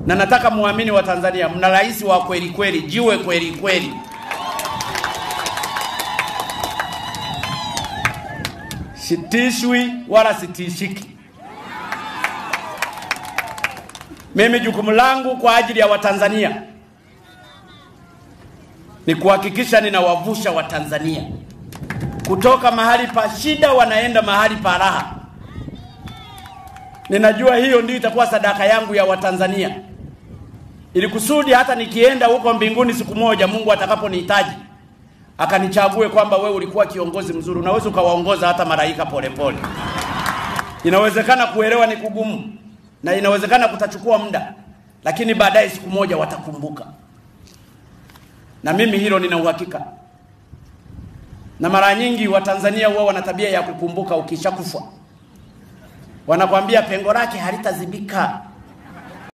na nataka muamini wa Tanzania, mna rais wa kweli kweli, jiwe kweli kweli. Sitishwi wala sitishiki. Mimi jukumu langu kwa ajili ya Watanzania ni kuhakikisha ninawavusha Watanzania kutoka mahali pa shida wanaenda mahali pa raha. Ninajua hiyo ndio itakuwa sadaka yangu ya Watanzania, ili kusudi hata nikienda huko mbinguni siku moja, Mungu atakaponihitaji akanichague kwamba wewe ulikuwa kiongozi mzuri, unaweza ukawaongoza hata malaika polepole. Inawezekana kuelewa ni kugumu na inawezekana kutachukua muda, lakini baadaye siku moja watakumbuka, na mimi hilo nina uhakika. Na mara nyingi Watanzania huwa wana tabia ya kukumbuka ukishakufa, wanakwambia pengo lake halitazibika.